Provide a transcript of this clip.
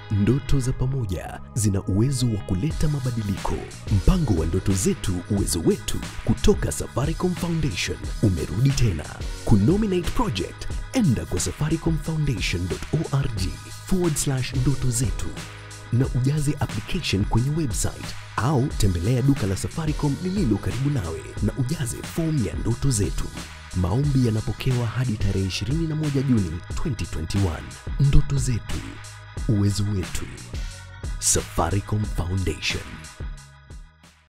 Ndoto za pamoja zina uwezo wa kuleta mabadiliko. Mpango wa ndoto zetu, uwezo wetu, kutoka Safaricom Foundation umerudi tena. Kunominate project, enda kwa safaricomfoundation.org forward slash ndoto zetu na ujaze application kwenye website au tembelea duka la Safaricom lililo karibu nawe na ujaze fomu ya ndoto zetu. Maombi yanapokewa hadi tarehe 21 Juni 2021. Ndoto zetu, uwezo wetu. Safaricom Foundation.